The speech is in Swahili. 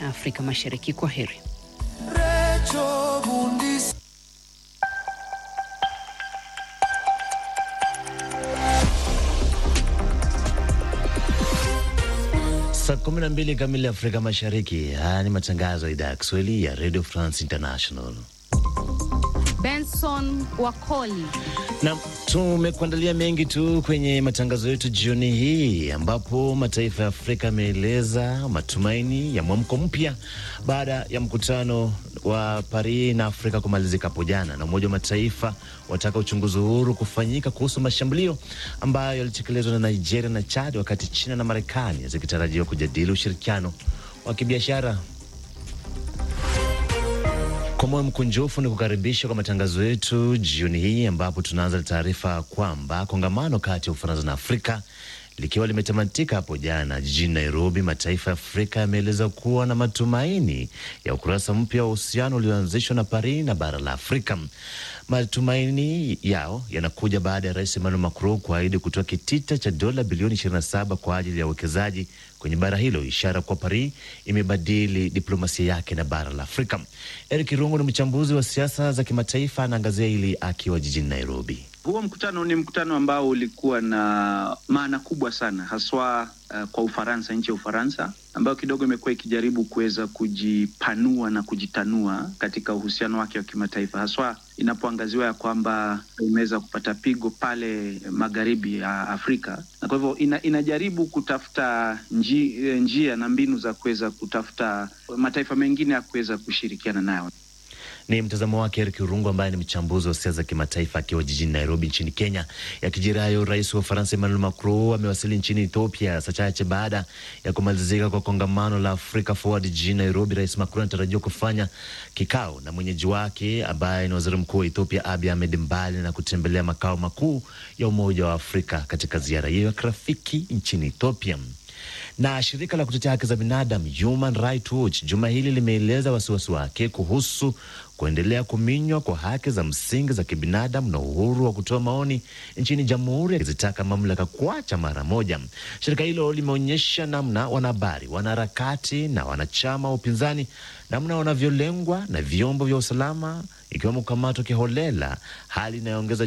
Afrika Mashariki. Kwa heri. Saa kumi na mbili kamili Afrika Mashariki. Haya ni matangazo ya idhaa ya Kiswahili ya Radio France International. Benson Wakoli na tumekuandalia mengi tu kwenye matangazo yetu jioni hii, ambapo mataifa ya Afrika yameeleza matumaini ya mwamko mpya baada ya mkutano wa Paris na Afrika kumalizika hapo jana, na Umoja wa Mataifa wataka uchunguzi huru kufanyika kuhusu mashambulio ambayo yalitekelezwa na Nigeria na Chad, wakati China na Marekani zikitarajiwa kujadili ushirikiano wa kibiashara. Kwa moyo mkunjufu ni kukaribisha kwa matangazo yetu jioni hii, ambapo tunaanza taarifa kwamba kongamano kati ya Ufaransa na Afrika likiwa limetamatika hapo jana jijini Nairobi, mataifa ya Afrika yameeleza kuwa na matumaini ya ukurasa mpya wa uhusiano ulioanzishwa na Paris na bara la Afrika. Matumaini yao yanakuja baada ya Rais Emmanuel Macron kuahidi kutoa kitita cha dola bilioni 27 kwa ajili ya uwekezaji kwenye bara hilo, ishara kuwa Paris imebadili diplomasia yake na bara la Afrika. Eric Rungu ni mchambuzi wa siasa za kimataifa, anaangazia hili akiwa jijini Nairobi. Huo mkutano ni mkutano ambao ulikuwa na maana kubwa sana haswa uh, kwa Ufaransa, nchi ya Ufaransa ambayo kidogo imekuwa ikijaribu kuweza kujipanua na kujitanua katika uhusiano wake wa kimataifa, haswa inapoangaziwa ya kwamba imeweza kupata pigo pale magharibi ya Afrika, na kwa hivyo ina, inajaribu kutafuta nji, njia na mbinu za kuweza kutafuta mataifa mengine ya kuweza kushirikiana nayo. Ni mtazamo wake Eric Urungu, ambaye ni mchambuzi wa siasa za kimataifa akiwa jijini Nairobi nchini Kenya. Yakijirayo, rais wa Ufaransa Emmanuel Macron amewasili nchini Ethiopia saa chache baada ya kumalizika kwa kongamano la Africa Forward jijini Nairobi. Rais Macron anatarajiwa kufanya kikao na mwenyeji wake ambaye ni waziri mkuu wa Ethiopia Abiy Ahmed, mbali na kutembelea makao makuu ya Umoja wa Afrika katika ziara hiyo ya kirafiki nchini Ethiopia na shirika la kutetea haki za binadamu Human Rights Watch juma hili limeeleza wasiwasi wake kuhusu kuendelea kuminywa kwa haki za msingi za kibinadamu na uhuru wa kutoa maoni nchini Jamhuri, akizitaka mamlaka kuacha mara moja. Shirika hilo limeonyesha namna wanahabari, wanaharakati na wanachama wa upinzani namna wanavyolengwa na vyombo vya usalama, ikiwemo kukamatwa kiholela, hali inayoongeza